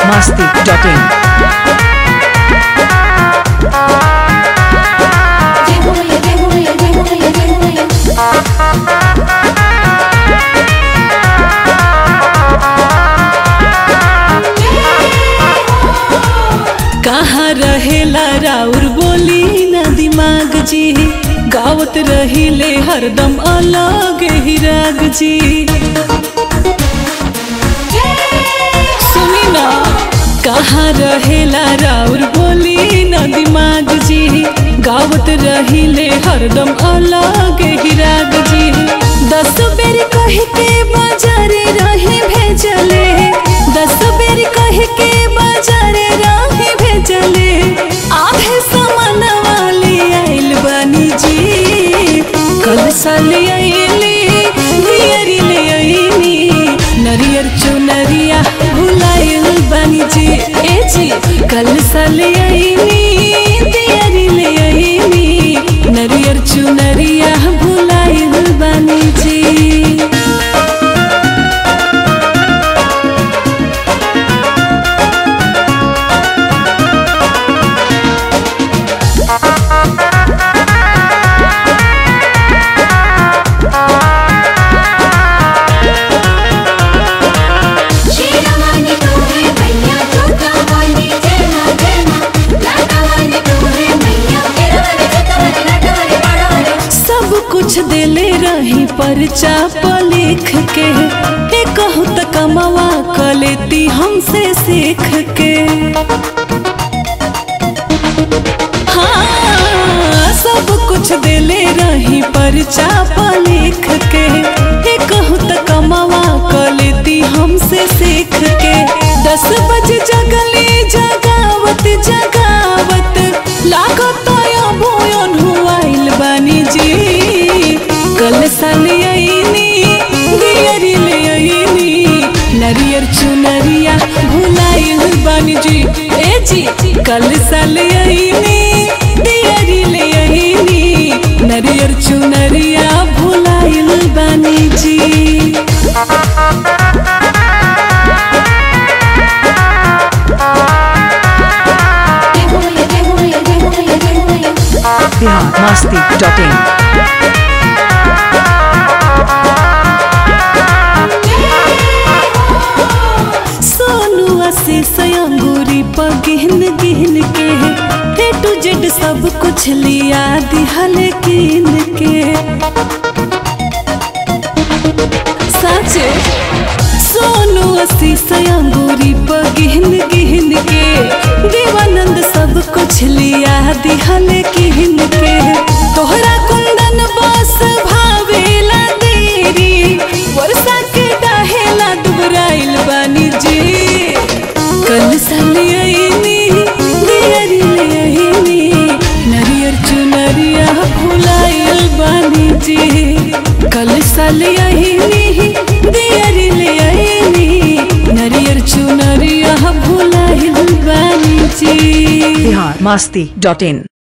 masti.in. कहाँ रहेला राउर बोली ना दिमाग जी गावत रहिले हरदम अलग ही राग जी सुनी ना कहाँ रहेला राउर बोली ना दिमाग जी गावत रहिले हरदम अलग ही राग जी दस बेर कह के बाजारे रही भेजले दस बेर कह के बाजारे रही भेजले आधे सामान वाले आइल बानी जी कल साल आइले नियरी ले आइनी नरियर चुनरिया भुलाइल बानी जी ए जी कल साल आइनी दियरी ले आइनी नरियर चुनरिया भुलाइल बानी जी शीलवानी तू है मैया जोता वाली जेना जेना लाटावानी तू है मैया केरवानी जोतावानी लाटावानी पाड़ावानी सब कुछ देले रही परचा पर लिख के ए कहू त कमावा क लेती हमसे सीख के हाँ सब कुछ देले रही परचा पर लिख के ए कहू त कमावा क लेती हमसे सीख के दस बजे जगली जगावत जगावत लागत बोयन हुआइल बानी जी कल साल आईनी दियरी ले आईनी नरियर चुनरिया भुलाइल बानी जी ए जी कल साल आईनी दियरी ले आईनी नरियर चुनरिया भुलाइल बानी जी जय हो मैया जय हो मैया जय हो मैया जय हो मैया Bihar masti.in. सोनू आशीष अंगूरी पर गिहन गिहन के ए टू जेड सब कुछ लिया दिहल कीन के साचे सोनू आशीष अंगूरी पर गिहन गिहन के देवानंद सब कुछ लिया दिहल कीन के तोहरा कुंदन बस भावेला देरी वर्षा के डाहेला दुबराइल बानी जी कल साल आईनी दियरी ले आईनी नरियर चुनरिया भुलाइल बानी जी कल साल आईनी दियरी ले आईनी नरियर चुनरिया भुलाइल बानी जी Bihar masti.in.